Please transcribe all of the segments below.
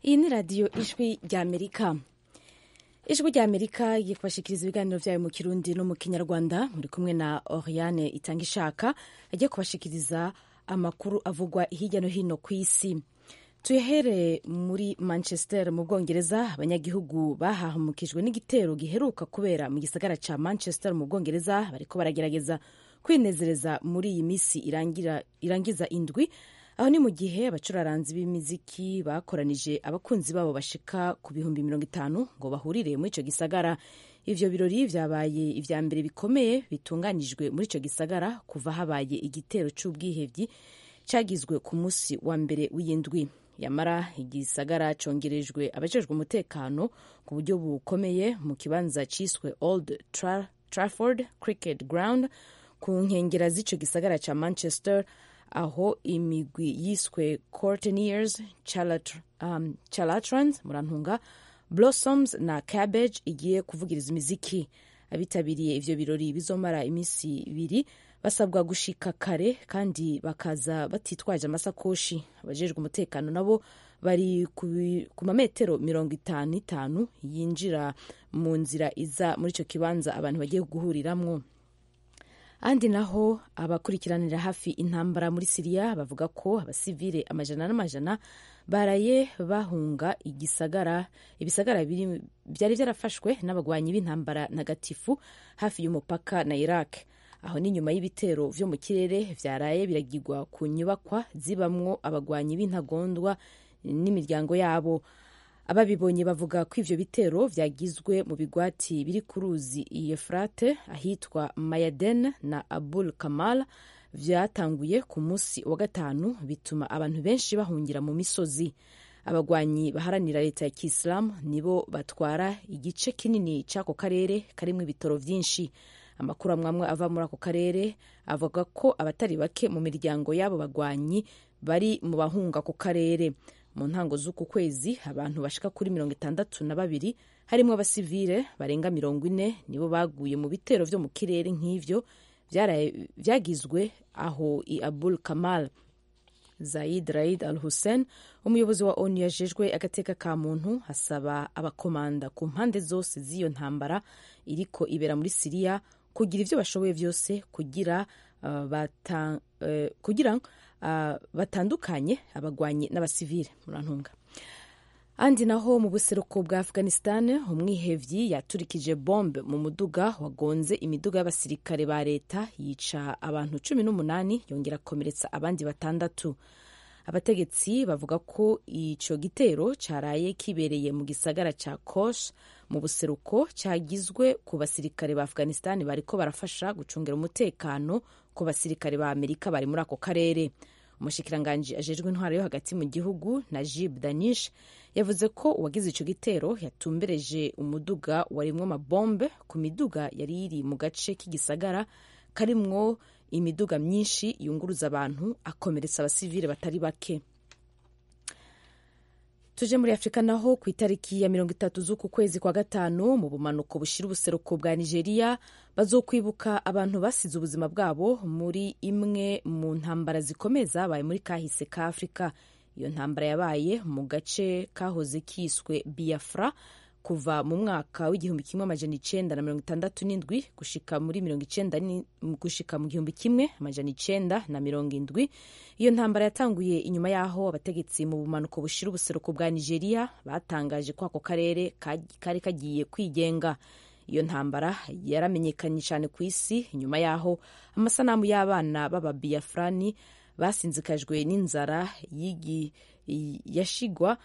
iyi ni radiyo ijwi ry'amerika ijwi ry'amerika yifashikiriza ibiganiro byayo mu kirundi no mu kinyarwanda muri kumwe na oriane itanga ishaka agiye kubashikiriza amakuru avugwa hirya no hino ku isi tuyahere muri manchester mu bwongereza abanyagihugu bahahamukijwe n'igitero giheruka kubera mu gisagara cya manchester mu bwongereza bariko baragerageza kwinezereza muri iyi minsi irangira, irangiza indwi aho ni mu gihe abacuraranzi b'imiziki bakoranije abakunzi babo bashika ku bihumbi mirongo itanu ngo bahurire muri icyo gisagara ivyo birori vyabaye ivya mbere bikomeye bitunganijwe muri ico gisagara kuva habaye igitero c'ubwihevyi cagizwe ku munsi wa mbere w'iyindwi yamara igisagara congerejwe abajejwe umutekano ku buryo bukomeye mu kibanza ciswe old Tra trafford cricket ground ku nkengera z'ico gisagara ca manchester aho imigwi yiswe corteniers Chalat, um, chalatrans murantunga blossoms na cabbage igiye kuvugiriza imiziki abitabiriye ivyo birori bizomara iminsi ibiri basabwa gushika kare kandi bakaza batitwaje amasakoshi abajejwe umutekano nabo bari ku mametero mirongo itanu itanu yinjira mu nzira iza muri ico kibanza abantu bagiye guhuriramwo ahandi naho abakurikiranira hafi intambara muri siriya bavuga ko abasivile amajana n'amajana baraye bahunga igisagara ibisagara byari byarafashwe n'abagwanyi b'intambara ntagatifu hafi y'umupaka na iraq aho ni nyuma y'ibitero vyo mu kirere vyaraye biragirwa ku nyubakwa zibamwo abagwanyi b'intagondwa n'imiryango yabo ababibonye bavuga ko ivyo bitero vyagizwe mu bigwati biri ku ruzi Yefrate ahitwa Mayaden na Abul Kamal vyatanguye ku munsi wa gatanu bituma abantu benshi bahungira mu misozi abagwanyi baharanira leta ya kisilamu nibo batwara igice kinini c'ako karere karimwo ibitoro vyinshi amakuru amwamwe ava muri ako karere avuga ko abatari bake mu miryango y'abo bagwanyi bari mu bahunga ako karere mu ntango z'uku kwezi abantu bashika kuri mirongo itandatu na babiri harimo abasivile barenga mirongo ine nibo baguye mu bitero vyo mu kirere nk'ivyo vyagizwe aho i abul kamal zaid raid al hussein umuyobozi wa onu yajejwe agateka ka muntu asaba abakomanda ku mpande zose z'iyo ntambara iriko ibera muri siriya kugira ivyo bashoboye vyose kugira uh, bata, uh, kugira batandukanye abagwanyi n'abasivile murantunga andi naho mu buseruko bwa afghanistan umwihevyi yaturikije bombe mu muduga wagonze imiduga y'abasirikare ba leta yica abantu cumi n'umunani yongera akomeretsa abandi batandatu abategetsi bavuga ko ico gitero caraye kibereye mu gisagara ca kosh mu buseruko cyagizwe ku basirikare ba afghanistan bariko barafasha gucungira umutekano ku basirikare ba amerika bari muri ako karere umushikiranganji ajejwe intwaro yo hagati mu gihugu najib danish yavuze ko uwagize ico gitero yatumbereje umuduga warimwo amabombe ku miduga yari iri mu gace k'igisagara karimwo imiduga myinshi yunguruza abantu akomeretsa abasivile batari bake tuje muri afurika naho ku itariki ya mirongo itatu z'uku kwezi kwa gatanu mu bumanuko bushira ubuseruko bwa nigeria bazokwibuka abantu basize ubuzima bwabo muri imwe mu ntambara zikomeye zabaye muri kahise ka afurika iyo ntambara yabaye mu gace kahoze kiswe biafra kuva mu mwaka w'igihumbi kimwe amajana icenda na mirongo itandatu n'indwi gushika muri mirongo icenda gushika mu gihumbi kimwe amajana icenda na mirongo indwi iyo ntambara yatanguye inyuma y'aho abategetsi mu bumanuko bushira ubuseruko bwa nigeria batangaje ko ako karere kari kagiye kwigenga iyo ntambara yaramenyekanye cyane ku isi inyuma y'aho amasanamu y'abana b'ababiyafurani basinzikajwe n'inzara y'igi yashigwa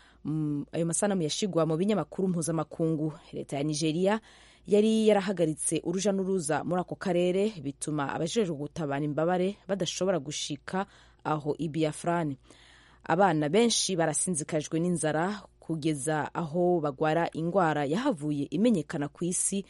ayo masanamu yashigwa mu binyamakuru mpuzamakungu leta ya nigeria yari yarahagaritse uruja n'uruza muri ako karere bituma abajejwe gutabara imbabare badashobora gushika aho ibiafurani abana benshi barasinzikajwe n'inzara kugeza aho bagwara ingwara yahavuye imenyekana ku isi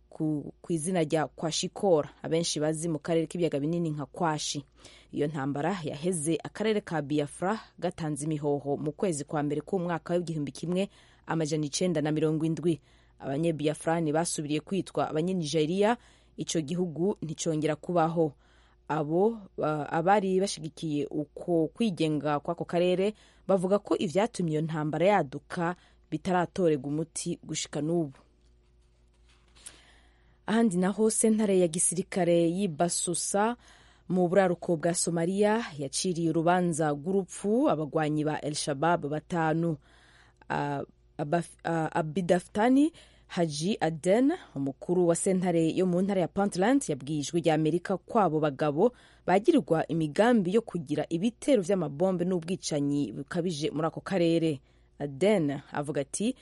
ku izina rya kwashikora abenshi bazi mu karere k'ibiyaga binini nka kwashi iyo ntambara yaheze akarere ka biafra gatanze imihoho mu kwezi kwa mbere k'umwaka w'igihumbi kimwe amajana icenda na mirongo indwi abanyebiafrani basubiriye kwitwa abanyenigeriya ico gihugu nticongera kubaho abo ah, abari bashigikiye uko kwigenga kw'ako karere bavuga ko ibyatumye iyo ntambara yaduka bitaratorega umuti gushika n'ubu ahandi naho sentare ya gisirikare y'ibasusa mu buraruko bwa somaliya yaciriye urubanza rw'urupfu abagwanyi ba el shabab batanu Ah, Abaf- ah, abidaftani haji aden umukuru wa sentare yo mu ntara ya puntland yabwiye ijwi rya amerika ko abo bagabo bagirirwa imigambi yo kugira ibitero by'amabombe n'ubwicanyi bukabije muri ako karere aden avuga ati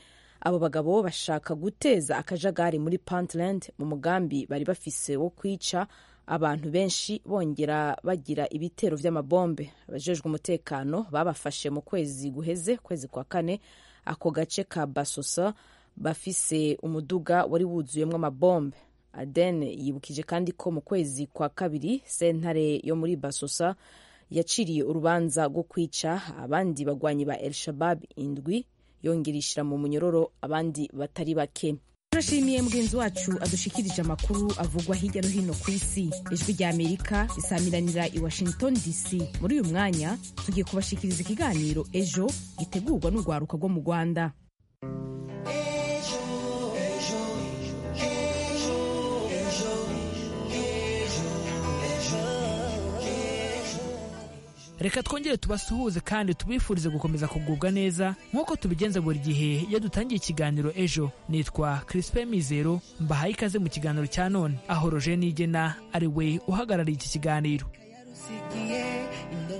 abo bagabo bashaka guteza akajagari muri puntland mu mugambi bari bafise wo kwica abantu benshi bongera bagira ibitero by'amabombe abajejwe umutekano babafashe mu kwezi guheze kwezi kwa kane ako gace ka basosa bafise umuduga wari wuzuyemo amabombe aden yibukije kandi ko mu kwezi kwa kabiri sentare yo muri basosa yaciriye urubanza rwo kwica abandi bagwanyi ba el shabab indwi yongera ishyira mu munyororo abandi batari bake turashimiye mugenzi wacu adushikirije amakuru avugwa hirya no hino ku isi ijwi rya amerika risamiranira i washington dc muri uyu mwanya tugiye kubashikiriza ikiganiro ejo gitegurwa n'urwaruka rwo mu rwanda reka twongere tubasuhuze kandi tubifurize gukomeza kugubwa neza nk'uko tubigenza buri gihe iyo dutangiye ikiganiro ejo nitwa crispe mizero mbahaye ikaze mu kiganiro cya none aho roje nigena ari we uhagarariye iki kiganiro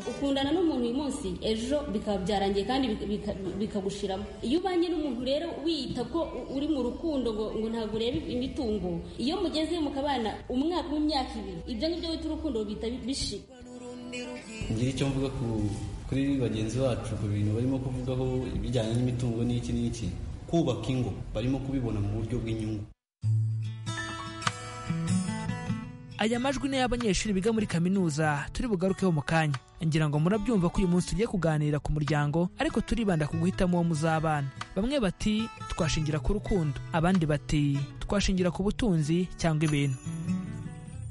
ukundana n'umuntu uyu munsi ejo bikaba byarangiye kandi bika- bika- bikagushiramo iyo ubanye n'umuntu rero wiyita ko u- uri mu rukundo ngo ngo ntabwo ureba imitungo iyo mugeze mukabana umwaka w'imyaka ibiri ibyo ngibyo wita urukundo bita bishira ngira icyo mvuga ku kuri bagenzi bacu ku bintu barimo kuvugaho ibijyanye n'imitungo n'iki n'iki kubaka ingo barimo kubibona mu buryo bw'inyungu aya majwi ni y'abanyeshuri biga muri kaminuza turi bugarukeho mu kanya ngira ngo murabyumva ko uyu munsi tugiye kuganira ku muryango ariko turibanda ku guhitamo uwo muzabana bamwe bati twashingira ku rukundo abandi bati twashingira ku butunzi cyangwa ibintu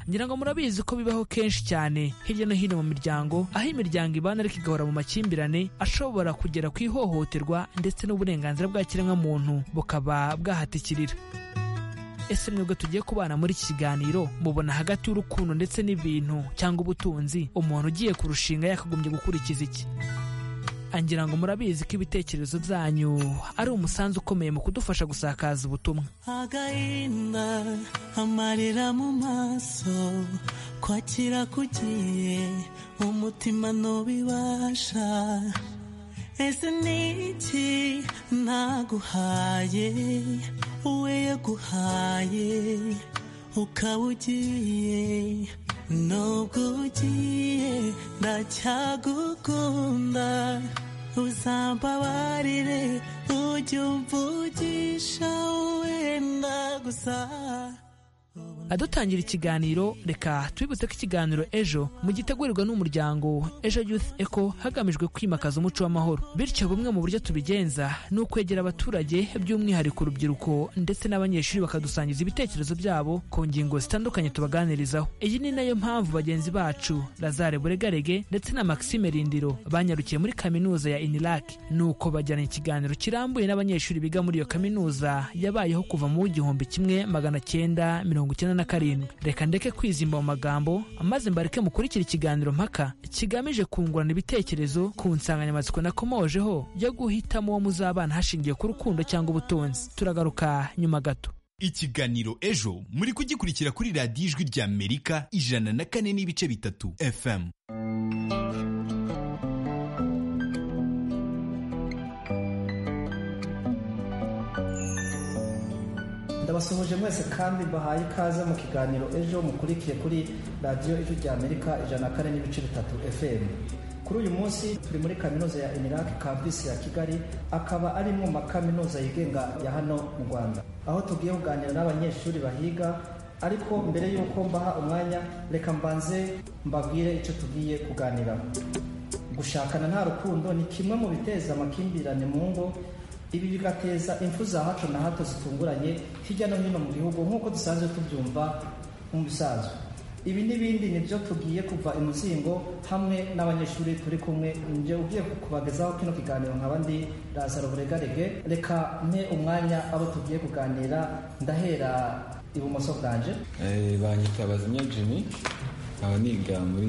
ngira ngo murabizi ko bibaho kenshi cyane hirya no hino mu miryango aho imiryango ibana ariko igahora mu makimbirane ashobora kugera ku ihohoterwa ndetse n'uburenganzira bwa kiremwamuntu bukaba bwahatikirira ese mwebwe tugiye kubana muri iki kiganiro mubona hagati y'urukundo ndetse n'ibintu cyangwa ubutunzi umuntu ugiye kurushinga yakagombye gukurikiza iki angira ngo murabizi ko ibitekerezo byanyu ari umusanzu ukomeye mu kudufasha gusakaza ubutumwa agahinda amarira mu maso kwakira kugiye umutima ntubibasha ese niki naguhaye we yaguhaye ukaba ugiye nubwo ugiye ndacyagukunda uzambabarire ujye umvugisha wenda gusa adutangira ikiganiro reka twibutse ko ikiganiro ejo mu gitegurirwa n'umuryango ejo youth eco hagamijwe kwimakaza umuco w'amahoro bityo bumwe mu buryo tubigenza ni ukwegera abaturage by'umwihariko urubyiruko ndetse n'abanyeshuri bakadusangiza ibitekerezo byabo ku ngingo zitandukanye tubaganirizaho iyi ni nayo mpamvu bagenzi bacu lazare buregarege ndetse na maxime rindiro banyarukiye muri kaminuza ya inilac nuko bajyana ikiganiro kirambuye n'abanyeshuri biga muri iyo kaminuza yabayeho kuva mu w'igihumbi kimwe magana cyenda mirongo icyenda na karindwi reka ndeke kwizimba mu magambo maze mbareke mukurikira ikiganiro mpaka kigamije kungurana ibitekerezo ku nsanganyamatsiko nakomojeho yo guhitamo uwo muzabana hashingiye ku rukundo cyangwa ubutunzi turagaruka nyuma gato ikiganiro ejo muri kugikurikira kuri radiyo ijwi rya amerika ijana na kane n'ibice bitatu fm ndabasuhuje mwese kandi mbahaye ikaze mu kiganiro ejo mukurikiye kuri radiyo ijwi rya amerika ijana na kane n'ibice bitatu fm kuri uyu munsi turi muri kaminuza ya iniraki kampisi ya kigali akaba ari mu makaminuza yigenga ya hano mu rwanda aho tugiye kuganira n'abanyeshuri bahiga ariko mbere y'uko mbaha umwanya reka mbanze mbabwire icyo tugiye kuganiraho gushakana nta rukundo ni kimwe mu biteza amakimbirane mu ngo ibi bigateza impfu za hato na hato zitunguranye hirya no hino mu gihugu nk'uko dusanzwe tubyumva mu bisanzwe ibi n'ibindi nibyo tugiye kuva imuzingo hamwe n'abanyeshuri turi kumwe nibyo ugiye kubagezaho kino kiganiro nkaba ndi razaro buregarege reka mpe umwanya abo tugiye kuganira ndahera ibumoso bwanje banyita bazimya jimmy nkaba niga muri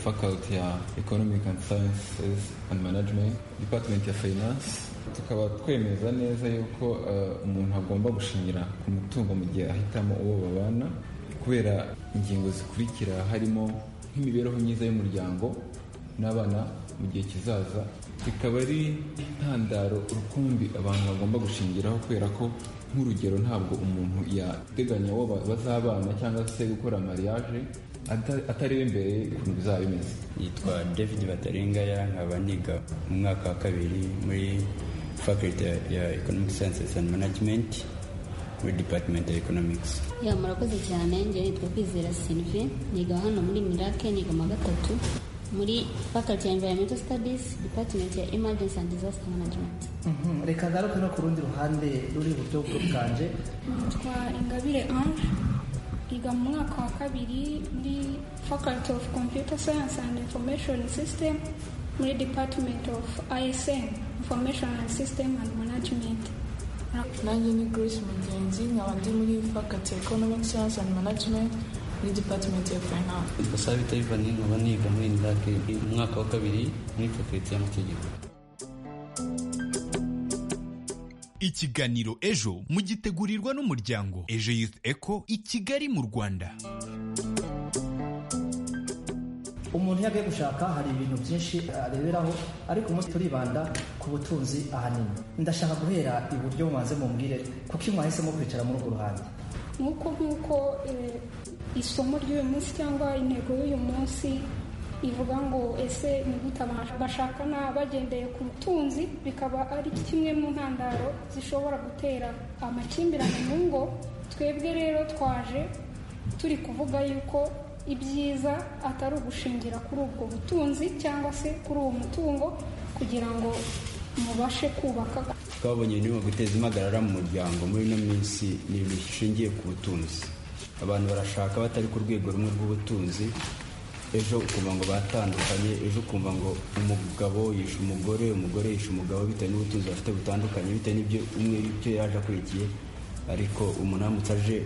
faculty ya economic and sciences and management department ya finance tukaba twemeza neza yuko umuntu agomba gushingira ku mutungo mu gihe ahitamo uwo babana kubera ingingo zikurikira harimo nk'imibereho myiza y'umuryango n'abana mu gihe kizaza bikaba ari intandaro rukumbi abantu bagomba gushingiraho kubera ko nk'urugero ntabwo umuntu yateganya uwo bazabana cyangwa se gukora mariage atareba imbere ukuntu bizaba bimeze yitwa david batarengaya nkaba niga mu mwaka wa kabiri muri faculty ya economic sciences and management muri department ya economics ya murakoze cyane njye nitwa kwizera sylvie niga hano muri mirake niga mu wa gatatu muri faculty ya environmental studies department ya emergency and disaster management Mhm, reka ngaruke no ku rundi ruhande ruri iburyo bwanjye nitwa ingabire ange yiga mu mwaka wa kabiri muri faculty of computer science and information system muri department of ism information and system and management nanjye ni grace mugenzi nkaba ndi muri faculty ya economic science and management muri department ya finance yitwa sabita ivani nkaba niga muri indake mu mwaka wa kabiri muri fakulite y'amategeko ikiganiro ejo mugitegurirwa n'umuryango ejo youth eco i kigali mu rwanda umuntu iyo agiye gushaka hari ibintu byinshi areberaho ariko umunsi turibanda ku butunzi ahanini ndashaka guhera iburyo mubanze mumbwire kuko iyo mwahisemo kwicara muri urwo ruhande nk'uko nk'uko eh, isomo ry'uyu munsi cyangwa intego y'uyu munsi ivuga ngo ese ni gute abantu bashakana bagendeye ku butunzi bikaba ari kimwe mu ntandaro zishobora gutera amakimbirane mu ngo twebwe rero twaje turi kuvuga yuko ibyiza atari ugushingira kuri ubwo butunzi cyangwa se kuri uwo mutungo kugira ngo mubashe kubaka twabonye ni guteza impagarara mu muryango muri ino minsi ni ibintu bishingiye ku butunzi abantu barashaka batari ku rwego rumwe rw'ubutunzi ejo ukumva ngo batandukanye ejo ukumva ngo umugabo yishe umugore umugore yishe umugabo bitewe n'ubutunzi bafite butandukanye bitewe n'ibyo umwe ibyo yaje akurikiye ariko umuntu aramutse aje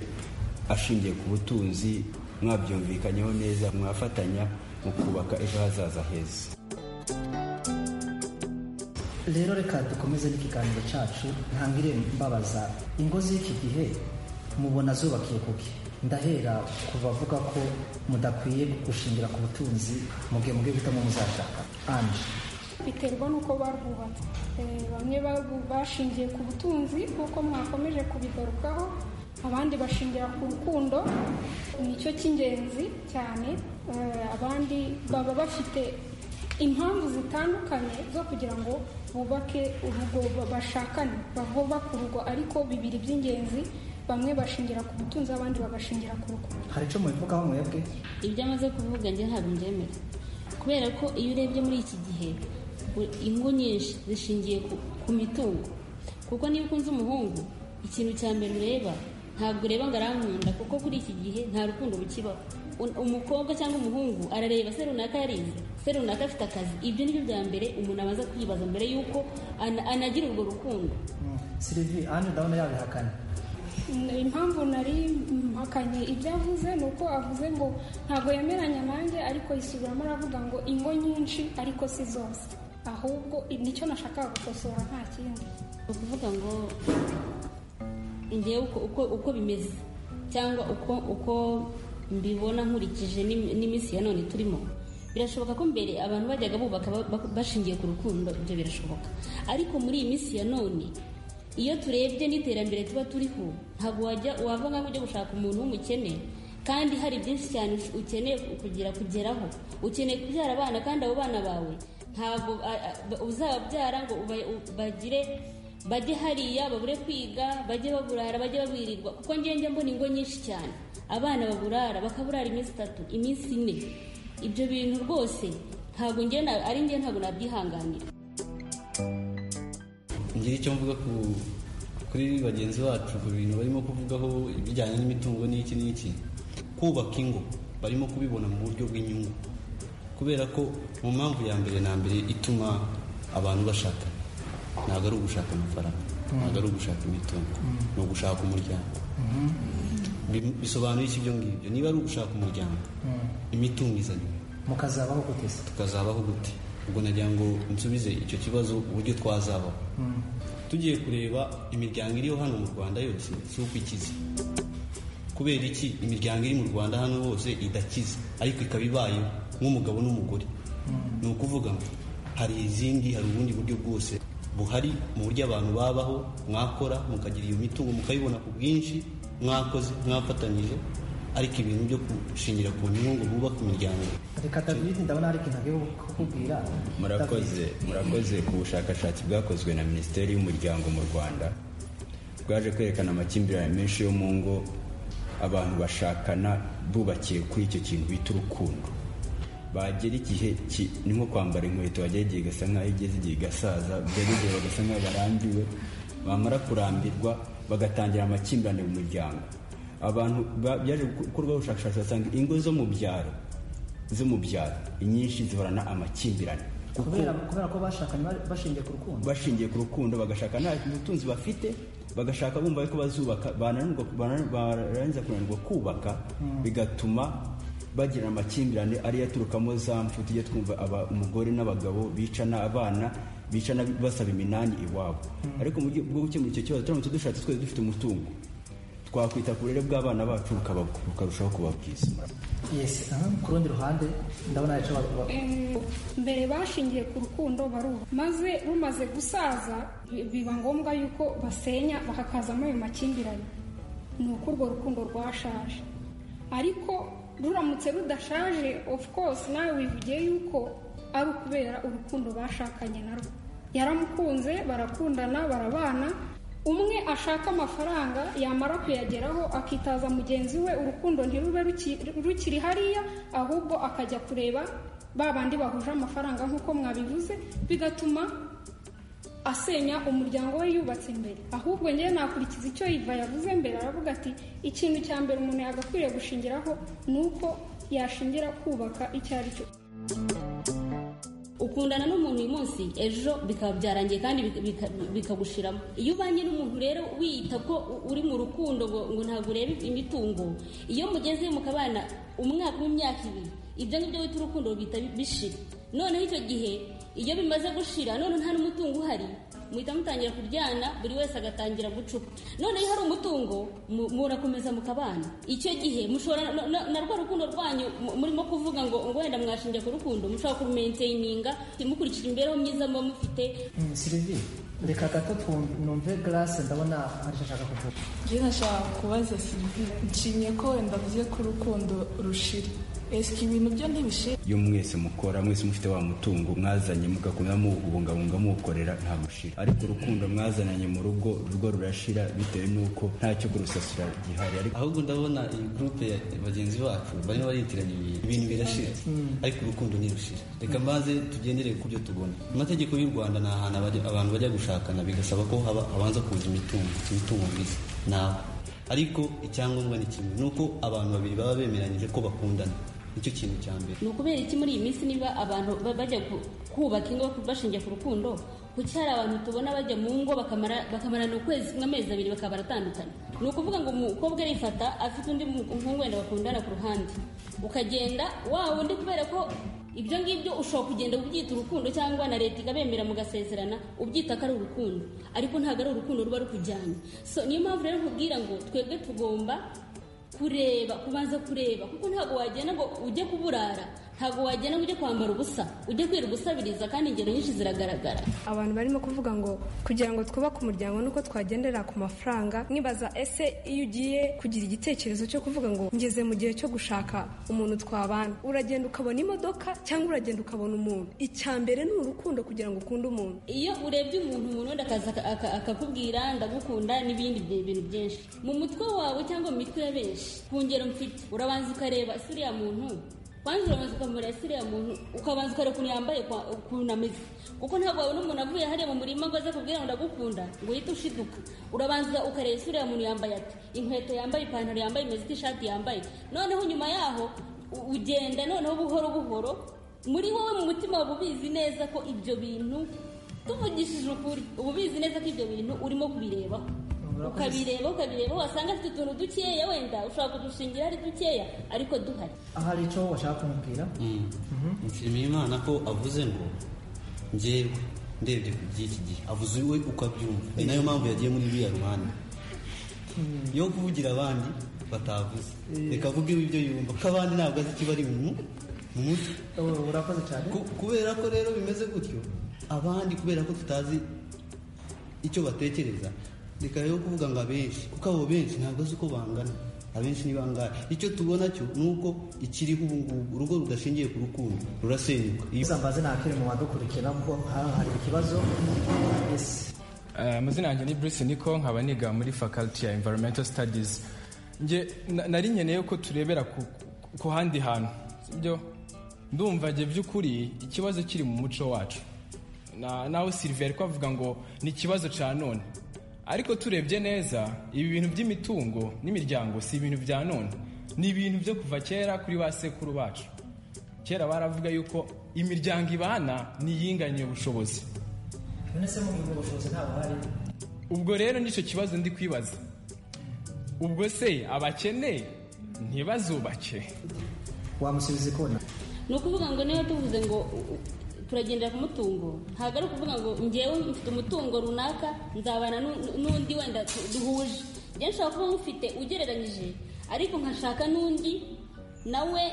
ashingiye ku butunzi mwabyumvikanyeho neza mwafatanya mu kubaka ejo hazaza heza rero reka dukomeze n'ikiganiro cyacu ntangire mbabaza ingo z'iki gihe mubona zubakiye kuki ndahera ku bavuga ko mudakwiye gushingira ku butunzi mu gihe mugiye guhitamo muzashaka anje biterwa n'uko barwubatse Eh, bamwe barwu- bashingiye ku butunzi nk'uko mwakomeje kubigarukaho abandi bashingira ku rukundo nicyo cy'ingenzi cyane Eh, abandi baba bafite impamvu zitandukanye zo kugira ngo bubake urugo ba- bashakane bavubake urugo ariko bibiri by'ingenzi bamwe bashingira ku butunzi abandi bagashingira ku rukundo hari icyo mubivugaho mwebwe ibyo amaze kuvuga njye ntabwo mbyemera kubera ko iyo urebye muri iki gihe u- ingo nyinshi zishingiye ku, ku mitungo kuko niba ukunze umuhungu ikintu cya mbere ureba ntabwo ureba ngo arankunda kuko kuri iki gihe nta rukundo rukibaho Un- umukobwa cyangwa umuhungu arareba se runaka yarize se runaka afite akazi ibyo ni byo bya mbere umuntu abanza kwibaza mbere y'uko ana- anagira urwo rukundo sirivi anje ndabona yabihakanye impamvu nari mpakanye ibyo avuze ni uko avuze ngo ntabwo yemeranya nanjye ariko yisubiramo aravuga ngo ingo nyinshi ariko si zose ahubwo nicyo nashakaga gukosora nta kindi ni ukuvuga ngo ngewe uko, uko, uko bimeze cyangwa uko uko mbibona nkurikije n'im- n'iminsi ya none turimo birashoboka ko mbere abantu bajyaga bubaka ba- ba- bashingiye ku rukundo ibyo birashoboka ariko muri iyi minsi ya none iyo turebye n'iterambere tuba turiho ntabwo wajya wava nk'aho ujya gushaka umuntu w'umukene kandi hari byinshi cyane ukeneye kugira kugeraho ukeneye kubyara abana kandi abo bana bawe ntabwo a- a- uzababyara ngo uba- u- bagire bajye hariya babure kwiga bajye baburara bajye babirirwa kuko njye njya mbona ingo nyinshi cyane abana baburara bakaburara iminsi itatu iminsi ine ibyo bintu rwose ntabwo njye na- ari njye ntabwo nabyihanganira ngira icyo mvuga ku kuri bagenzi bacu ku bintu barimo kuvugaho ibijyanye n'imitungo n'iki n'iki kubaka ingo barimo kubibona mu buryo bw'inyungu kubera ko mu mpamvu ya mbere na mbere ituma abantu bashaka ntabwo ari ugushaka amafaranga ntabwo ari ugushaka imitungo ni ugushaka umuryango Bi- bisobanuye iki ibyo ngibyo niba ari ugushaka umuryango imitungo izanye mukazabaho guteza tukazabaho gute ubwo nagira ngo nsubize icyo kibazo uburyo twazabaho tugiye kureba imiryango iriho hano mu rwanda yose si uko ikize kubera iki imiryango iri mu rwanda hano hose idakize ariko ikaba ibayeho nk'umugabo n'umugore ni ukuvuga ngo hari izindi hari ubundi buryo bwose buhari mu buryo abantu babaho mwakora mukagira iyo mitungo mukayibona ku bwinshi mwakoze mwafatanyije ariko ibintu byo gushingira ku nyungu ngo bubake imiryango reka davide ndabona hari ikintu agiye kukubwira murakoze murakoze ku bushakashatsi bwakozwe na minisiteri y'umuryango mu rwanda bwaje kwerekana amakimbirane menshi yo mu ngo abantu bashakana bubakiye kuri icyo kintu bita urukundo bagera igihe ki- ni nko kwambara inkweto bagera igihe igasa nk'aho igeze igihe igasaza bagera igihe bagasa nk'aho barambiwe bamara kurambirwa bagatangira amakimbirane mu muryango abantu ba- byaje gukorwaho ubushakashatsi basanga ingo zo mu byaro zo mu byaro inyinshi zihorana amakimbirane kuko kubera kubera ko bashakanye bari- bashingiye ku rukundo bashingiye ku rukundo bagashaka nta butunzi bafite bagashaka bumva yuko bazubaka bananirwa baran- barangiza kunanirwa kubaka bigatuma bagira amakimbirane ariyo aturukamo za mfu tujya twumva aba- umugore n'abagabo bicana abana bicana basaba iminani iwabo ariko mu buryo bwo gukemura icyo kibazo turamutse dushatse twese dufite umutungo twakwita ku burere bw'abana bacu bukaba- bukarushaho kuba bwiza yes aha, ku rundi ruhande ndabona hari icyo bavuga Em, mbere bashingiye ku rukundo baruha maze rumaze gusaza bi- biba ngombwa yuko basenya bakakazamo ayo makimbirane ni uko urwo rukundo rwashaje ariko ruramutse rudashaje of course nawe wivugiye yuko ari ukubera urukundo bashakanye narwo yaramukunze barakundana barabana umwe ashaka amafaranga yamara kuyageraho akitaza mugenzi we urukundo ntirube ruki- rukiri hariya ahubwo akajya kureba ba bandi bahuje amafaranga nk'uko mwabivuze bigatuma asenya umuryango we yubatse imbere ahubwo ngewe nakurikiza icyo yiva yavuze mbere aravuga ati ikintu cya mbere umuntu yagakwiriye gushingiraho ni uko yashingira kubaka icyo ari cyo ukundana n'umuntu uyu munsi ejo bikaba byarangiye kandi bika- bika- bikagushiramo iyo ubanye n'umuntu rero wiyita ko u- uri mu rukundo ngo ngo ntabwo urebe imitungo iyo mugeze mukabana umwaka w'imyaka ibiri ibyo ngibyo wita urukundo rubita bi- bishira noneho icyo gihe iyo bimaze gushira none nta n'umutungo uhari muhita mutangira kuryana buri wese agatangira gucupa noneho iyo hari umutungo mu- murakomeza mukabana icyo gihe mushobora na- na- na rwa rukundo rwanyu mu- murimo kuvuga ngo ngo wenda mwashingiye ku rukundo mushobora kurumenteyininga mukurikira imibereho myiza muba mufite Mm, sylvie reka gato twumve numve grace ndabona hari icyo ashaka kuvuga njye nashaka kubaza sirivi nshimye ko wenda avuze ko urukundo rushira esike ibintu byo ntibishira iyo mwese mukora mwese mufite wa mutungo mwazanye mugakomeza muwubungabunga muwukorera nta mushira ariko urukundo mwazananye mu rugo urwo rurashira bitewe n'uko ntacyo kurusasira gihari ariko ahubwo ndabona iyi gurupe ya bagenzi bacu barimo baritiranya ibintu ibintu birashira ariko urukundo ntirushira reka maze tugendere ku byo tubona amategeko y'u rwanda ni ahantu abajya- abantu bajya gushakana bigasaba ko haba habanza kuza imitungo imitungo myiza nawe ariko icyangombwa ni kimwe ni uko abantu babiri baba bemeranyije ko bakundana nicyo kintu cya mbere ni ukubera iki muri iyi minsi niba abantu ba- bajya ku- kubaka ingo bashingiye ku rukundo kuki hari abantu tubona bajya mu ngo bakamara- bakamarana ukwezi kumwe amezi abiri bakaba baratandukanye ni ukuvuga ngo umukobwa arifata afite undi mu- umuhungu wenda bakundana ku ruhande ukagenda wa wundi kubera ko ibyo ngibyo ushobora kugenda ubyita urukundo cyangwa na leta ikabemera mugasezerana ubyita ko ari urukundo ariko ntabwo ari urukundo ruba rukujyanye so niyo mpamvu rero nkubwira ngo twebwe tugomba kureba kubanza kureba kuko ntabwo wagenda ngo ujye kuburara ntabwo wagenda ngo ujye kwambara ubusa ujye kwira gusabiriza kandi ingero nyinshi ziragaragara abantu barimo kuvuga ngo kugira ngo twubake umuryango nuko twagendera ku mafaranga nkibaza ese iyo ugiye kugira igitekerezo cyo kuvuga ngo ngeze mu gihe cyo gushaka umuntu twabana uragenda ukabona imodoka cyangwa uragenda ukabona umuntu icya mbere ni urukundo kugira ngo ukunde umuntu iyo urebye umuntu umuntu wenda akaza aka- aka- akakubwira ndagukunda n'ibindi byi- bintu byinshi mu mutwe wawe cyangwa mu mitwe ya benshi ku ngero mfite urabanza ukareba ese uriya muntu wanze urabanza ukamureba ese uriya muntu ukabanza ukareba ukuntu yambaye kwa- ukuntu ameze kuko ntabwo wabona umuntu avuye hariya mu murima ngo aze kubwira ngo ndagukunda ngo uhite ushiduka urabanza ukareba ese uriya muntu yambaye ati inkweto yambaye ipantaro yambaye imeze ite ishati yambaye noneho nyuma yaho u- ugenda noneho buhoro buhoro muri wowe mu mutima waba ubizi neza ko ibyo bintu tuvugishije ukuri uba ubizi neza ko ibyo bintu urimo kubirebaho ukabireba ukabireba wasanga afite utuntu dukeya wenda ushobora kudushingira ari dukeya ariko duhari ahari icyo bashaka kumubwira nshimiye imana ko avuze ngo njyewe ndebye ku by'iki gihe avuze we ukabyumva ni nayo mpamvu yagiye muri iriya ruhande yo kuvugira abandi batavuze reka avuge iwe ibyo yumva ko abandi ntabwo azi ikiba ari mu mu mutwe urakoze cyane kubera ko rero bimeze gutyo abandi kubera ko tutazi icyo batekereza reka rero kuvuga ngo abenshi kuko abo benshi ntabwo azi uko bangana abenshi ni bangahe icyo tubona cyo ni uko ikiriho ubu ngubu urugo rudashingiye ku rukundo rurasenyuka iyo isambazi ntakiri mu badukurikira kuko hano hari ikibazo ese Eh, amazina yanjye ni Bruce Niko nkaba niga muri faculty ya environmental studies nge na- nari nkeneye ko turebera ku, ku- ku handi hantu sibyo ndumva nge by'ukuri ikibazo kiri mu muco wacu Na- naho Sylvain ko avuga ngo ni ikibazo cya none ariko turebye neza ibi bintu by'imitungo n'imiryango si ibintu bya none ni ibintu byo kuva kera kuri ba sekuru bacu kera baravuga yuko imiryango ibana niyinganye ubushobozi none se mu mu bushobozi ntabwo hari ubwo rero nicyo kibazo ndi kwibaza ubwo se abakene ntibazubake wamusubiza ikona ni ukuvuga ngo niba tuvuze ngo u- u- turagendera ku mutungo ntabwo ari ukuvuga ngo ngewe mfite umutungo runaka nzabana n'u- n'undi wenda tu- duhuje njye nshobora kuba mufite ugereranyije ariko nkashaka n'undi nawe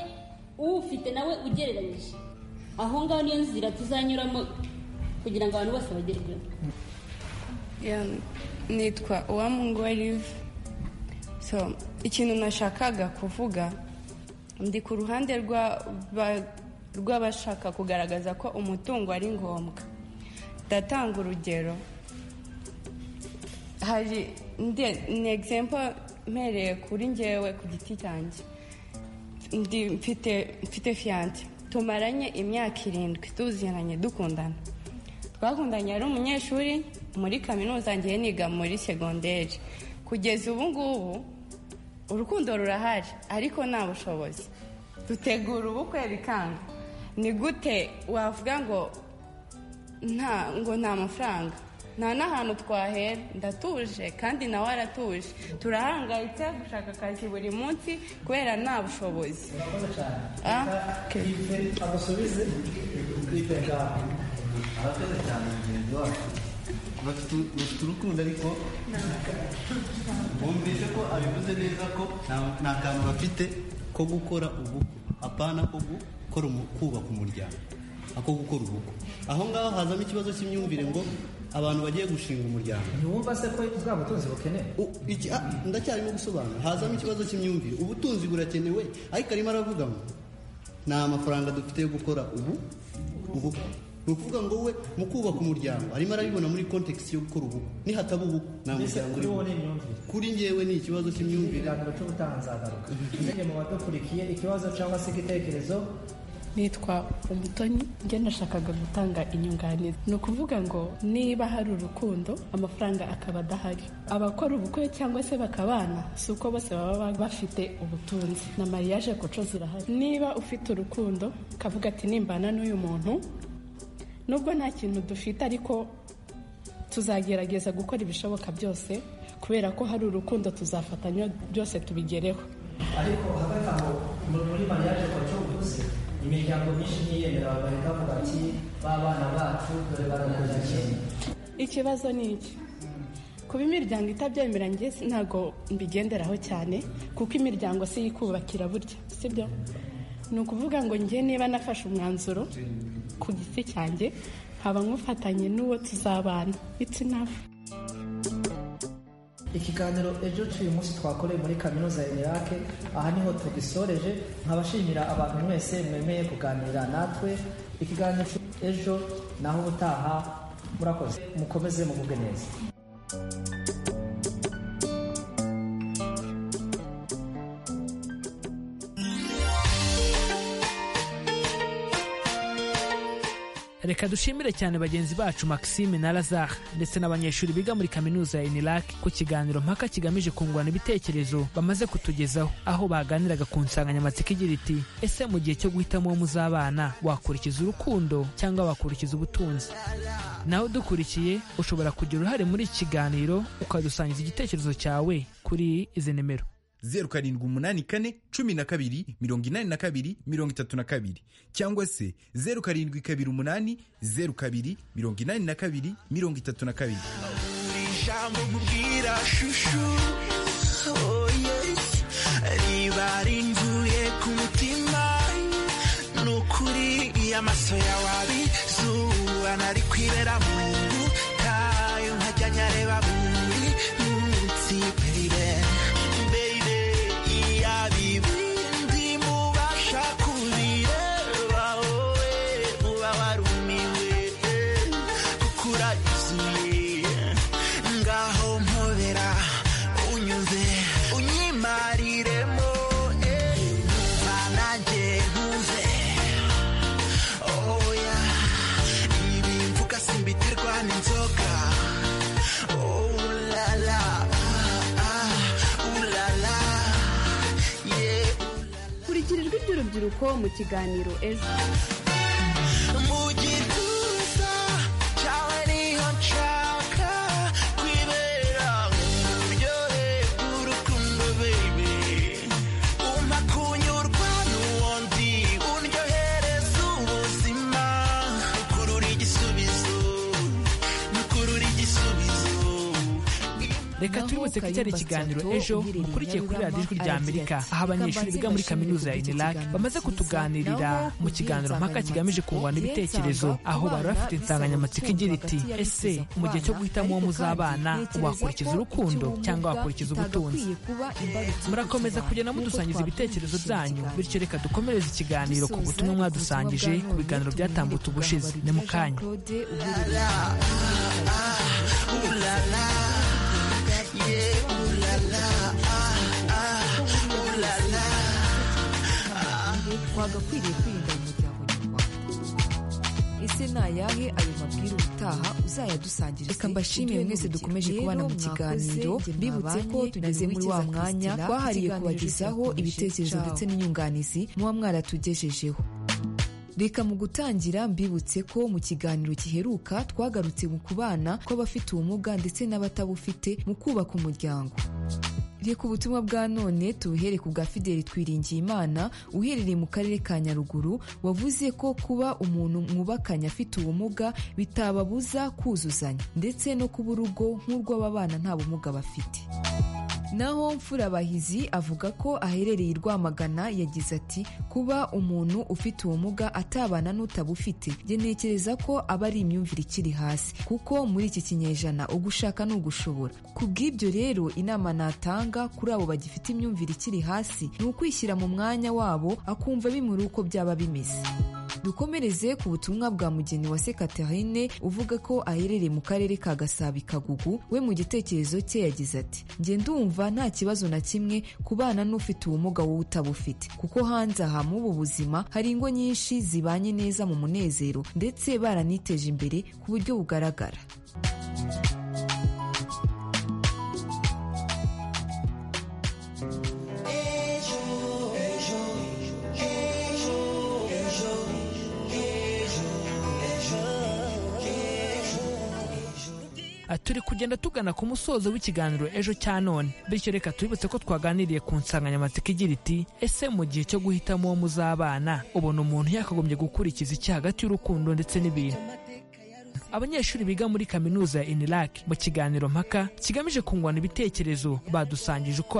uwufite nawe ugereranyije aho ngaho niyo nzira tuzanyuramo kugira ngo abantu bose bagerweho Ya, nitwa uwamungwa live so ikintu nashakaga kuvuga ndi ku ruhande rwa- ba- rw'abashaka kugaragaza ko umutungo ari ngombwa ndatanga urugero hari nde- ni egizempo mpereye kuri ngewe ku giti cyanjye ndi mfite mfite fiyanse tumaranye imyaka irindwi tuziranye dukundana twakundanye ari umunyeshuri muri kaminuza ngiye niga muri segonderi kugeza ubu ngubu urukundo rurahari ariko nta bushobozi dutegura ubukwe bikanga ni gute wavuga ngo nta ngo nta mafaranga nta n'ahantu twahera ndatuje kandi nawe aratuje turahangayitse gushaka akazi buri munsi kubera nta bushobozi Ah? agusubize twite ngaho abakoze cyane mugenzi wacu bafite bafite urukundo ariko bumvise ko abivuze neza ko nta- nta kantu bafite ko gukora ubukwe apana ko gukora umu- kubaka umuryango ako gukora ubukwe aho ngaho hazamo ikibazo cy'imyumvire ngo abantu bagiye gushinga umuryango ntiwumva se ko bwa butunzi bukenewe iki ah, ndacyarimo gusobanura hazamo ikibazo cy'imyumvire ubutunzi burakenewe ariko arimo aravuga ngo nta mafaranga dufite yo gukora ubu ubukwe ni ukuvuga ngo we mu kubaka umuryango arimo arabibona muri context yo gukora ubukwe nihataba ubukwe nta mbese kuri muryango urimo wowe ni imyumvire kuri njyewe ni ikibazo cy'imyumvire ikiganiro cy'ubutaha nzagaruka mwebwe mu badukurikiye ikibazo cyangwa se igitekerezo nitwa umutoni njye nashakaga gutanga inyunganizi ni ukuvuga ngo niba hari urukundo amafaranga akaba adahari abakora ubukwe cyangwa se bakabana si uko bose baba ba- bafite ubutunzi na mariage koco zirahari niba ufite urukundo ukavuga ati nimbana n'uyu muntu nubwo nta kintu dufite ariko tuzagerageza gukora ibishoboka byose kubera ko hari urukundo tuzafatanya byose tubigereho ariko hagati aho mu- muri mariage koco uvuze imiryango myinshi ntiyemera bagahita bavuga ati b'abana bacu dore baraguranye ikibazo ni iki kuba imiryango itabyemeranye njye si- ntabwo mbigenderaho cyane kuko imiryango si yo ikubakira burya sibyo ni ukuvuga ngo njye niba nafashe umwanzuro ku giti cyanjye nkaba nkufatanye n'uwo tuzabana it's enough ikiganiro ejo cy'uyu munsi twakoreye muri kaminuza ya Irake aha niho tugisoreje nkabashimira abantu mwese mwemeye kuganira natwe ikiganiro ejo naho ubutaha murakoze mukomeze mugubwe neza reka dushimire cyane bagenzi bacu maxime na lazar ndetse n'abanyeshuri biga muri kaminuza ya inirak ku kiganiro mpaka kigamije kungurana ibitekerezo bamaze kutugezaho aho baganiraga ku nsanganyamatsiko igira iti ese mu gihe cyo guhitamo uwo muzabana wakurikiza urukundo cyangwa wakurikiza ubutunzi nawe dukurikiye ushobora kugira uruhare muri iki kiganiro ukadusangiza igitekerezo cyawe kuri izi nimero zeru karindwi umunani kane cumi na kabiri mirongo inani na kabiri mirongo itatu na kabiri cyangwa se zeru karindwi kabiri umunani zeru kabiri mirongo inani na kabiri mirongo itatu na kabiri buri jambo nkubwira shushu oh yes riba rinvuye ku mutima ni ukuri iyo amaso yawe abizuba nari kwibera mu nzu tayo nkajya nyareba buri munsi baby baby iya bibindi mubasha kubireba wowe uba warumiwe kuko uragizuye ngaho mpobera unyuze unyimariremo eh, numva nanjye nkumve oya ibi mvuga simbitirwa n'inzoka Oh, la, la, ah, ah, ooh, la, la, yeah, kurikira ijwi ry'urubyiruko mu kiganiro ejo mu gituza cyawe niho nshaka kwibera uburyohe bw'urukundo baby umpa kunyurwa n'uwundi undyohereza ubuzima ukurura igisubizo ukurura igisubizo reka twibutse ko icyari ikiganiro ejo mukurikiye kuri radiyo ijwi rya amerika aho abanyeshuri biga muri kaminuza ya inirak bamaze kutuganirira mu kiganiro mpaka kigamije kungurana ibitekerezo aho bari bafite insanganyamatsiko igira iti ese mu gihe cyo guhitamo uwo muzabana wakurikiza urukundo cyangwa wakurikiza ubutunzi murakomeza kugenda mudusangiza ibitekerezo byanyu bityo reka dukomereze ikiganiro ku butumwa mwadusangije ku biganiro byatambutse ubushize ni mu kanya wagakwiriye kwirinda mu muryango nyarwanda ese nayahe ayo mabwire ubutaha uzayadusangirize reka mbashimire mwese dukomeje kubana mu kiganiro mbibutse ko tugeze muri wa mwanya twahariye kubagezaho ibitekerezo ndetse n'inyunganizi muba mwaratugejejeho reka mu gutangira mbibutse ko mu kiganiro giheruka twagarutse mu kubana kw'abafite ubumuga ndetse n'abatabufite mu kubaka umuryango reka ubutumwa bwa none tubuhere ku bwa fideli twiringiyimana uherereye mu karere ka nyaruguru wavuze ko kuba umuntu mwubakanye afite ubumuga bitababuza kuzuzanya ndetse no kuba urugo nk'urw'ababana nta bumuga bafite naho mfurabahizi avuga ko aherereye i rwamagana yagize ati kuba umuntu ufite ubumuga atabana n'utabufite njye ntekereza ko aba ari imyumvire ikiri hasi kuko muri iki kinyejana ugushaka ni ugushobora ku bw'ibyo rero inama natanga kuri abo bagifite imyumvire ikiri hasi ni ukwishyira mu mwanya wabo akumva bimuri uko byaba bimeze dukomereze ku butumwa bwa mugeni wa Catherine uvuga ko aherereye mu karere ka gasabi kagugu we mu gitekerezo cye yagize ati njye ndumva nta kibazo na kimwe kubana n'ufite ubumuga wowe utabufite kuko hanze aha muri ubu buzima hari ingo nyinshi zibanye neza mu munezero ndetse baraniteje imbere ku buryo bugaragara Ati, turi kugenda tugana ku musozo w'ikiganiro ejo cya none bityo reka tubibutse ko twaganiriye ku nsanganyamatsiko igira iti ese mu gihe cyo guhitamo uwo muzabana ubona umuntu yakagombye gukurikiza iki hagati y'urukundo ndetse n'ibintu abanyeshuri biga muri kaminuza ya iniraki mu kiganiro mpaka kigamije kungurana ibitekerezo badusangije uko